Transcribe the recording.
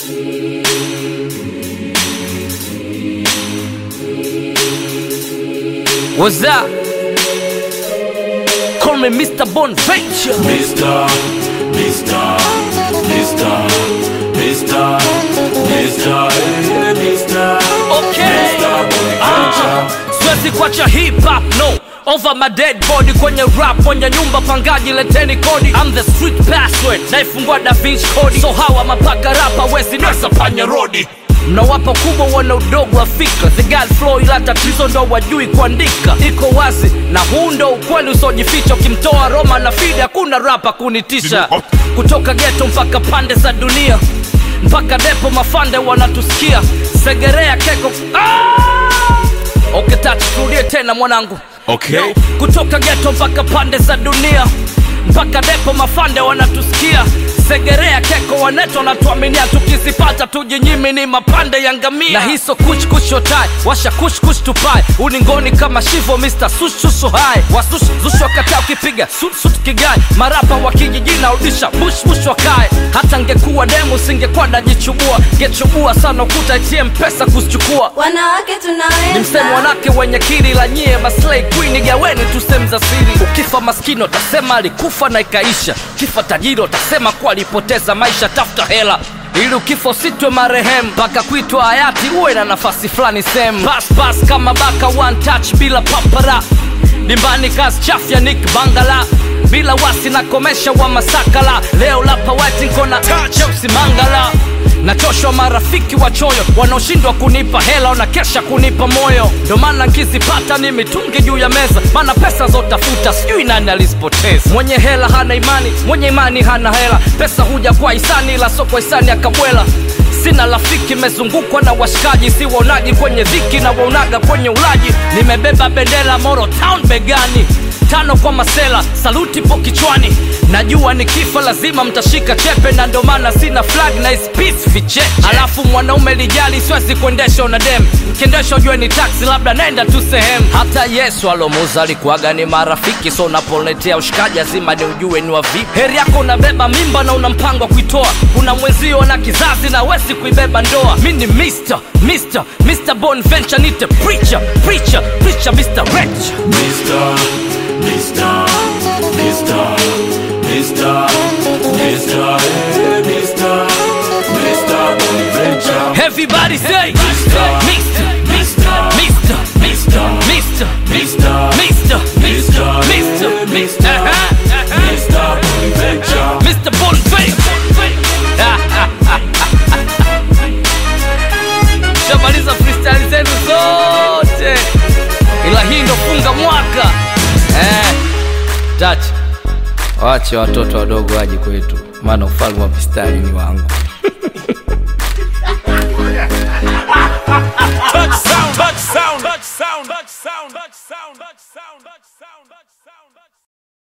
What's up? Call me Mr. Bonventure. Mr. Mr. Mr. Mr. Mr. Hey, Mr. Okay. Mr. Ah, siwezi kuacha hip hop no over my dead body kwenye rap kwenye nyumba pangaji leteni kodi I'm the street password naifungua da Vinci kodi so hawa mapaka rapa wezi nasa panya rodi mnawapa kubwa wana udogo wa fikra the girl flow ila tatizo ndo wajui kuandika iko wazi na huu ndo ukweli usiojificha ukimtoa roma na fidi hakuna rapa kunitisha kutoka geto mpaka pande za dunia mpaka depo mafande wanatusikia segerea keko ah! okay, tatu turudie tena mwanangu Okay. kutoka geto mpaka pande za dunia mpaka depo mafande wanatusikia segerea keko waneto wanatuaminia tukizipata tujinyimi ni mapande ya ngamia na hiso kuchkushotai washa kushkush tupai uningoni kama shivo mr sushushu hai wasush zush wakataa ukipiga sutsut kigai marapa wa kijijini urudisha bushbush wakae hata ngekuwa demu singekuwa najichubua ngechubua sana ukuta itiem pesa kuzichukua wanawake ni msemo tunaweza wanake wenye kiri la nyie maslay queen gaweni tu sehemu za siri ukifa maskini utasema alikufa na ikaisha kifa tajiri utasema kuwa alipoteza maisha tafuta hela ili ukifa usitwe marehemu mpaka kuitwa hayati uwe na nafasi fulani sehemu paspas kama baka one touch bila papara dimbani kazi chafya nik bangala bila wasi na komesha wa masakala leo lapa wetinkona cheusi mangala nachoshwa marafiki wachoyo wanaoshindwa kunipa hela wanakesha kunipa moyo ndo maana nkizipata ni mitungi juu ya meza maana pesa zotafuta sijui nani alizipoteza mwenye hela hana imani mwenye imani hana hela pesa huja kwa hisani ila soko hisani akabwela sina rafiki mezungukwa na washikaji si waonaji kwenye dhiki na waonaga kwenye ulaji nimebeba bendera moro town begani tano kwa masela saluti po kichwani najua nikifa lazima mtashika chepe na ndo maana sina flag na is peace vicheche alafu mwanaume lijali siwezi kuendesha una dem mkiendesha ujue ni taxi labda nenda tu sehemu hata yesu alomuza alikuwaga ni marafiki so unapoletea ushikaji lazima ni ujue ni wa vipi heri yako unabeba mimba na una mpango wa kuitoa kuna mwenzio na kizazi na wezi kuibeba ndoa mi ni mr mr mr bonventure nite preacher preacher preacher mr rich Mr. Mr. Mr. Mr. Mr. Hey, Mr. Mr. Bonventure. Everybody say Mr. Mr. Mr. Mr. Mr. Mr. Mr. Mr. Mr. Mr. Mr. Aha, aha. Mr. Bonventure. Mr. Bonface shamaliza freestyle zenu zote ila hii ndo funga mwaka eh. Tach, wache watoto wadogo waje kwetu maana ufalme wa mistari ni wangu